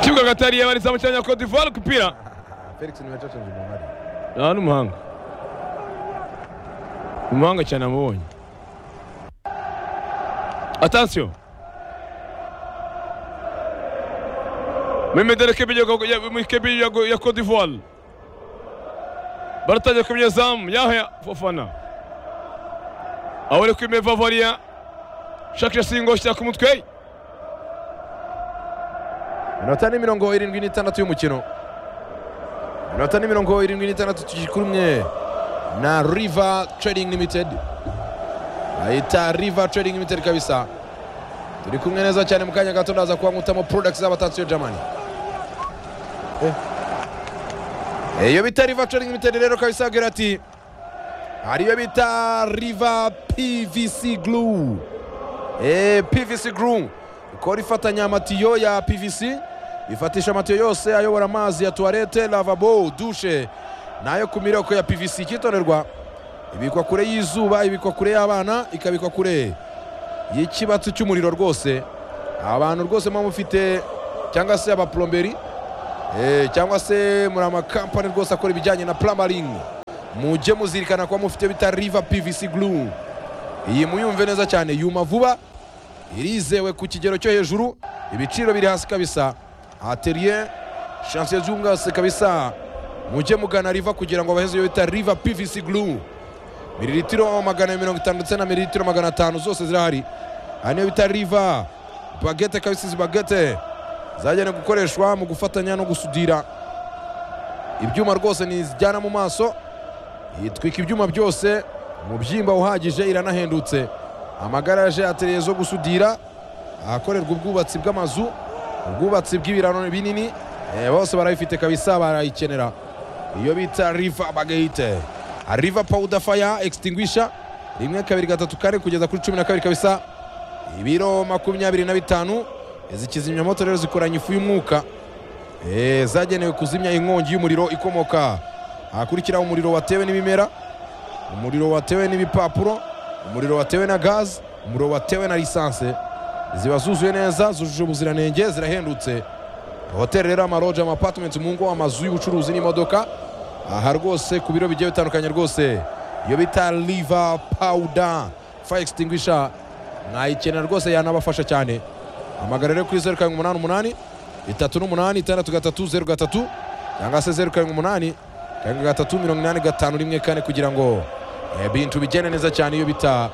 kibuga hagati hari yabarizamu cyanya Cote d'Ivoire kupira felix niwe yacacanje umubare aha ni umuhanga umuhanga cyane amubonye atansiyo Memedere Kebi ya Cote d'Ivoire baratangira kumenya zamu yahya fofana aho uri kwimera vavariya shakisha singo shyira ku mutwe inota ni mirongo irindwi n'itandatu y'umukino inota ni mirongo irindwi n'itandatu tugikumwe na riva trading limited bayita riva trading limited kabisa turi kumwe neza cyane mu kanya gato ndaza kubankutamo products z'abatansiyo jamani iyo bita riva trading limited rero kabisa agira ati hari iyo bita riva pvc glue Eh, pvc glue ikora ifatanya amatiyo ya pvc ifatisha amatiyo yose ayobora amazi ya tuwarete lavabo dushe n'ayo ku mireko ya pvc ikitorerwa ibikwa kure y'izuba ibikwa kure y'abana ikabikwa kure y'ikibatsi cy'umuriro rwose abantu rwose muba mufite cyangwa se abaplomberi Eh, cyangwa se muri amakampani rwose akora ibijyanye na plamaring mujye muzirikana kuba mufite bita riva pvc glue iyi muyumve neza cyane yuma vuba irizewe ku kigero cyo hejuru ibiciro biri hasi kabisa atelier chansiye z'ubwase kabisa mujye mugana riva kugira ngo baheze iyo bita riva pvc glue mililitiro magana mirongo itanu ndetse na mililitiro magana atanu zose zirahari aha niyo bita riva bagete kabisa izi bagete zagenewe gukoreshwa mu gufatanya no gusudira ibyuma rwose ntizijyana mu maso itwika ibyuma byose umubyimba uhagije iranahendutse amagaraje atereye zo gusudira ahakorerwa ubwubatsi bw'amazu ubwubatsi bw'ibirano binini eh, bose barayifite kabisa barayikenera iyo bita riva bagayite riva powuda faya egistinguisha rimwe kabiri gatatu kane kugeza kuri cumi na kabiri kabisa ibiro makumyabiri na bitanu izi kizimyamoto rero zikoranye ifu y'umwuka Eh, zagenewe kuzimya inkongi y'umuriro ikomoka ahakurikiraho umuriro watewe n'ibimera umuriro watewe n'ibipapuro umuriro watewe na gazi umuriro watewe na lisanse ziba zuzuye neza zujuje ubuziranenge zirahendutse hoteli rero amaroje amapatimenti mu ngo amazu y'ubucuruzi n'imodoka aha rwose ku biro bigiye bitandukanye rwose iyo bita riva pawuda faya egistinguisha mwayikenera rwose yanabafasha cyane hamagara rero kuri zeru karindwi umunani umunani itatu n'umunani itandatu gatatu zeru gatatu cyangwa se zeru karindwi umunani karindwi gatatu mirongo inani gatanu rimwe kane kugira ngo ibintu bigende neza cyane iyo bita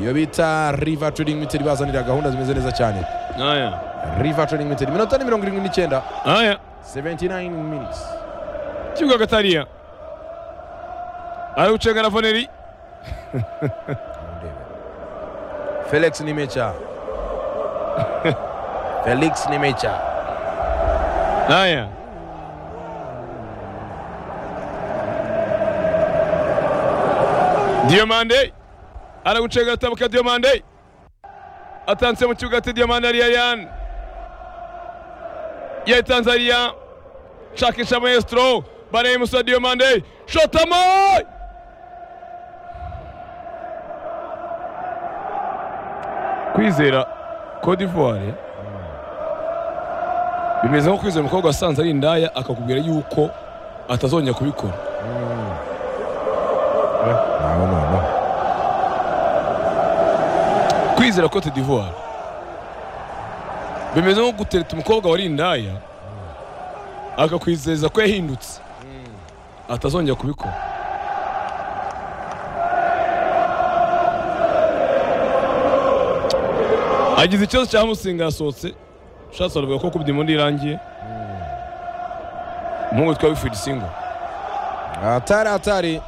iyo bita riva trading limited ibazanira gahunda zimeze neza cyane aya riva trading limited iminota ni mirongo irindwi n'icyenda aya 79 minutes kibuga hagati hariya ari gucenga na voneri felix nimecha felix nimecha aya diomande ari gucenga atabuka diomande atanse mu kibuga hagati diomande hariya yan yayitanze hariya shakisha maestro bareye musa diomande shotamo kwizera Cote d'Ivoire bimeze nko kwizera umukobwa wasanze ari indaya akakubwira yuko atazongera kubikora nabo nabo kwizera Cote d'Ivoire bimeze nko gutereta umukobwa wari indaya akakwizeza ko yahindutse atazongera kubikora agize ikibazo cya musinga yasohotse shatse aravuga ko kubye imundi irangiye umuhungu witwa wifidi singo atari atari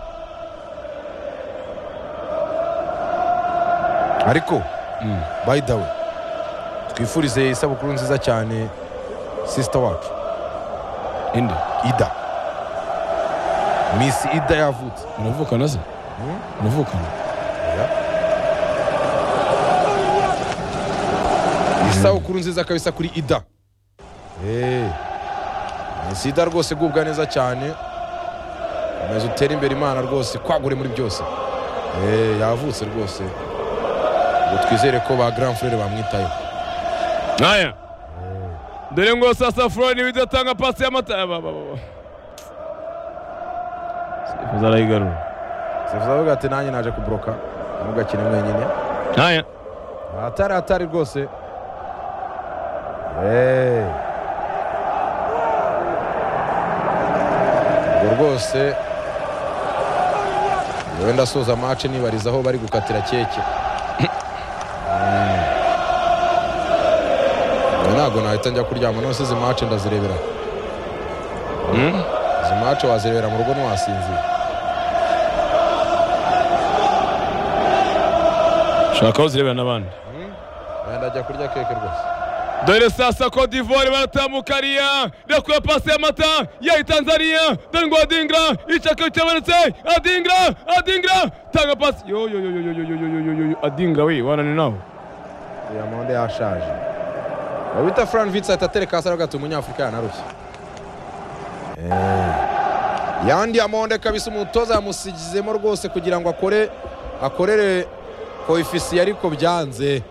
ariko by the way twifurize isabukuru nziza cyane sisita wacu inde ida misi ida yavutse muravukana se Mm. muravukana isabukuru nziza kabisa kuri ida Eh, misi ida rwose gubwa neza cyane komeza utere imbere imana rwose kwagure muri byose Eh, yavutse rwose ngo twizere ko ba grand frere bamwitayeho aya dore ngo sasa florine bidatanga pasi y'amata ba- ba- ba- sifuza arayigarura sifuza avuga ati nanjye naje kuboroka ntugakine mwenyine haya ahatari hatari rwose Eh. ubwo rwose wenda asoza mace nibariza aho bari gukatira keke Mm. Oya, ntabwo nahita njya kuryama none se izi mace ndazirebera Mm. izi mace wazirebera mu rugo ntiwasinzira shaka aho zirebera n'abandi wenda ajya kurya keke rwose dore sasa Cote d'Ivoire baratambuka ariya irakuye pasi y'amata yayi Tanzania dore ngo Adingra icyaka cyabonetse Adingra Adingra tanga pasi yo yo yo yo yo yo yo yo yo yo yo Adingra we wanani nawe diyamonde yashaje bita fran vitsi ahita atereka hasi aravuga ati umunyafurika yanarushye Eh, ya diyamonde kabisa umutoza yamusigizemo rwose kugira ngo akore akorere koefisiye ariko byanze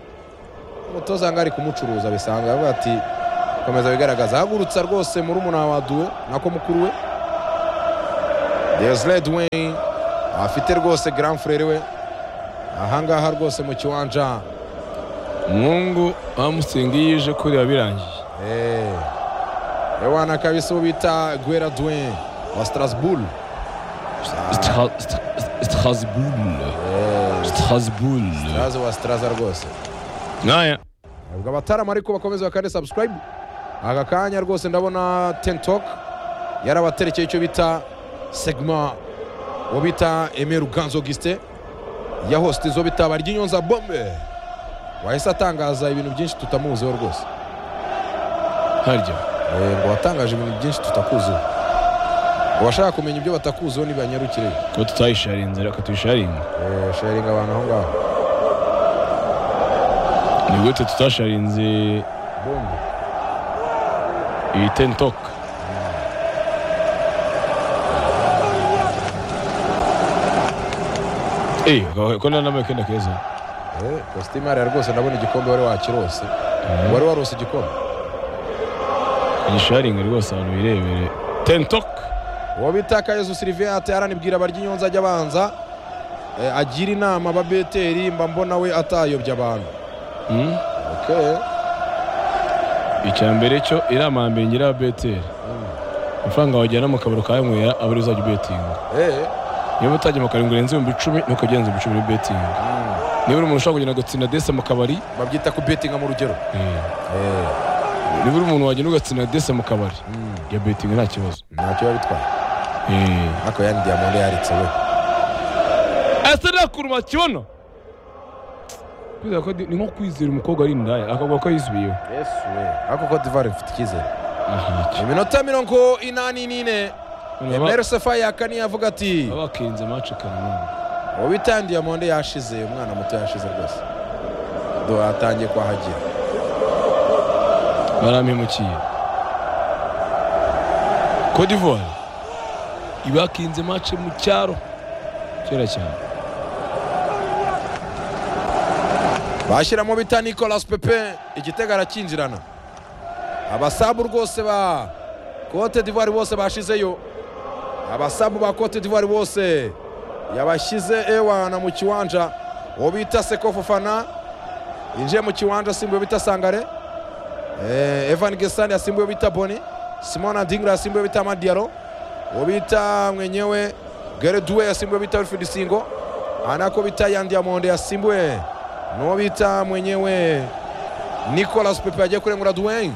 umutoza ngo ari kumucuruza bisanzwe aravuga ati komeza bigaragaza ahagurutsa rwose muri umuntu wa duwe nako mukuru we desiledi wayne afite rwose grand frere we ahangaha rwose mu kiwanja Mungu amusinga iyo ije kureba birangiye Eh, Ewana kabisa uwo bita Guera Dwayne wa Strasbourg. Stra- Stra- Strasbourg Strasbourg Yaze wa Straza rwose. naya Ubwo abatarama ariko bakomeza bakande subscribe. Aka kanya rwose ndabona TikTok yarabaterekeye icyo bita segma uwo bita Aimé Ruganzo Augustin ya host izo bita Baryinyonza Bombe. Wahise atangaza ibintu byinshi tutamuziho rwose. harya Eh, ngo watangaje ibintu byinshi tutakuziho. Uwashaka kumenya ibyo batakuziho ntibanyarukire. ko tutayisharinze reka tuyisharinge Eh, sharinga abantu aho ngaho. ni gute tutasharinze Bombe. iyi tentoka Eh, ko nta namwe kenda keza Eh, kositimu hariya rwose ndabona igikombe wari wakirose wari warose igikombe igisharinga rwose abantu birebere tentok uwo bita kayezu siliviya ati aranibwira baryinyonza ajya abanza eh, agira inama aba beteri mba mbona we atayobya abantu Hmm? okay. icya mbere cyo inama ya mbere ngira ya beteri amafaranga wajyana mu kabari ukayanywera aba ari uzajya ubetinga Eh, niba utajya mu kabari ngo urenze ibihumbi icumi ntukagenza ibihumbi icumi ubetinga mm. niba uri umuntu ushobora kugenda ugatsinda desa mu kabari babyita kubetinga mu rugero eh, Eh, niba uri umuntu wagenda ugatsinda desa mu kabari mm. ya betinga nta kibazo ntacyo biba bitwaye Eh. ariko yani diyamonde yaritse we ese nakuruma kibono kwizera ko di- ni nko kwizera umukobwa ari indaya akavuga ko yisubiyeho yesu we ariko cote d'ivoire ifite icyizere ntacyo iminota mirongo inani n'ine emeri sefa yakani yavuga ati baba bakirinze mace karemano uwo bita diyamonde yashize umwana muto yashize rwose do atangiye kwahagira barampemukiye cote d'ivoire iba yakinze mace mu cyaro kera cyane bashyiramo bita nicolas pepe igitego arakinjirana abasabu rwose ba cote d'ivoire bose bashizeyo abasabu ba cote d'ivoire bose yabashyize ewana mu kiwanja uwo bita seko fofana yinjiye mu kiwanja asimbuye uwo bita sangare Eh, evan gesani asimbuye uwo bita boni simona dingra asimbuye uwo bita madiyaro uwo bita mwenyewe gereduwe asimbuye uwo bita wilfrid singo anako bita yandiamonde asimbuye n'uwo bita mwenyewe nicolas pepe agiye kurengura duwayne